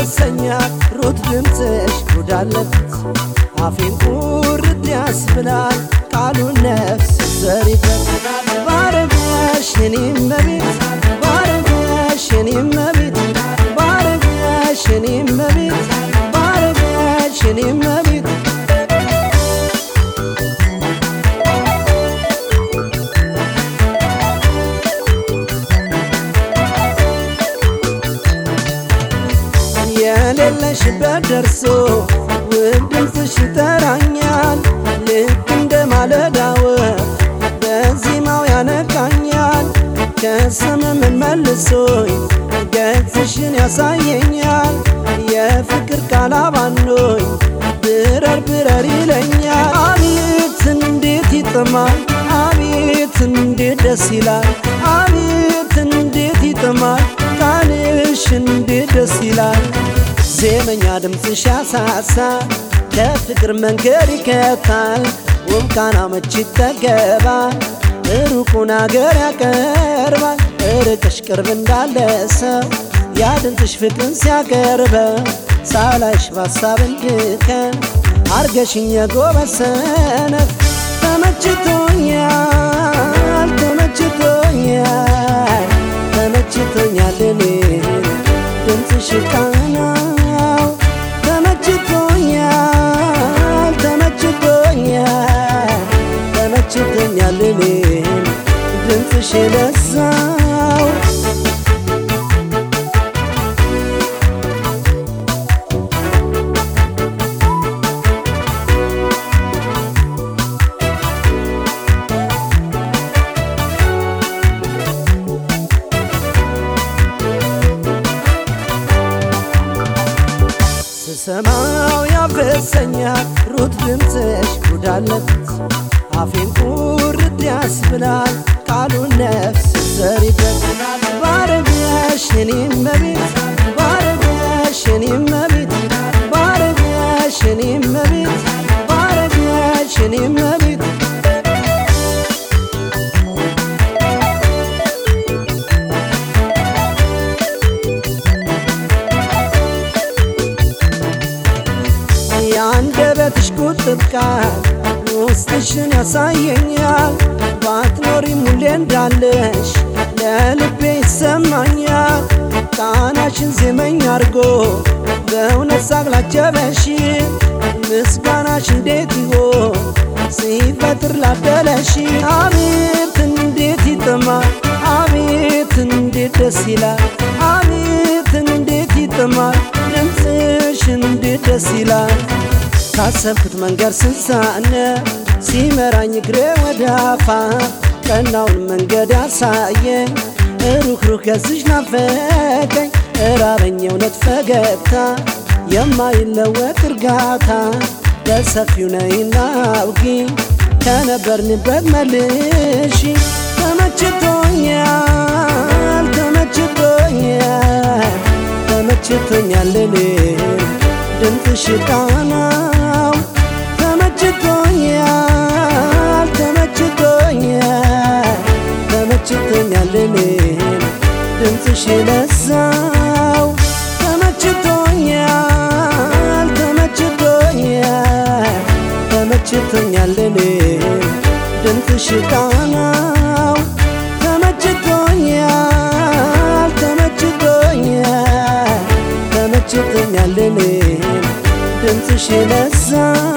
ያፈሰኛል ሩት ድምፅሽ ጉዳለበት አፌን ቁርጥ ያስብላል ቃሉን ነፍስ ዘሪበት ባረገሽ የኔም መቤት ባረገሽ የኔም መቤት ባረገሽ የኔም መቤት ባረገሽ የኔም መቤት የሌለሽበት ደርሶ ውብ ድምፅሽ ይጠራኛል ልክ እንደ ማለዳ ወፍ በዜማው ያነቃኛል ከሰመመን መልሶኝ ገጽሽን ያሳየኛል የፍቅር ቃል አባኖኝ ብረር ብረር ይለኛል አቤት እንዴት ይጥማል አቤት እንዴት ደስ ይላል አቤት እንዴት ይጥማል ቃልሽ እንዴት ደስ ይላል ዜመኛ ድምፅሽ ያሳሳ ከፍቅር መንገድ ይከታል ውብ ቃና መች ይጠገባል ሩቁን አገር ያቀርባል ርቅሽ ቅርብ እንዳለ ሰው ያ ድምፅሽ ፍቅርን ሲያቀርበው ሳላይሽ ባሳብ እንድከን አርገሽኝ የጎበዝ ሰነፍ ተመችቶኛል ተመችቶኛል ተመችቶኛል እኔ ድምፅሽ ቃናው ተመችቶኛል ተመችቶኛል ተመችቶኛል እኔ ድምፅሽ ለዛው ስሰማው ያፈሰኛል ሩት ድምፅሽ ጉዳለበት አፌን ቁርጥ ያስብላል ቃሉን ነፍስ ዘሪበት ባረገሽ የኔም መቤት ባረገሽ የኔም መቤት ባረገሽ የኔም መቤት ባረገሽ የኔም መቤት የአንደበትሽ ቁጥብ ቃል ውስጥሽን ያሳየኛል ባትኖሪም ሁሌ እንዳለሽ ለልቤ ይሰማኛል ቃናሽን ዜመኝ አርጎ በእውነት ሳቅላጀበሽ ምስጋናሽ እንዴት ይሆን ሲፈጥር ላደለሽ አቤት እንዴት ይጥማል አቤት እንዴት ደስ ይላል አቤት እንዴት ይጥማል ድምፅሽ እንዴት ደስ ይላል ካሰብኩት መንገድ ስንሳነ ሲመራኝ እግሬ ወዳፋ ቀናውን መንገድ ያሳየኝ ሩህ ሩህ ገዝሽ ናፈቀኝ እራበኝ እውነት ፈገግታ የማይለወጥ እርጋታ በሰፊው ነይና አውጊ ከነበርንበት መልሺ ተመችቶኛል ተመችቶኛል ተመችቶኛል እኔ ድምፅሽ ቃናው ተመችቶኛል ተመችቶኛል ተመችቶኛል እኔ ድምፅሽ ለዛው ተመችቶኛል ተመችቶኛል ተመችቶኛል እኔ ድምፅሽ ቃናው ተመችቶኛል ተመችቶኛል ተመችቶኛል እኔ ድምፅሽ ለዛው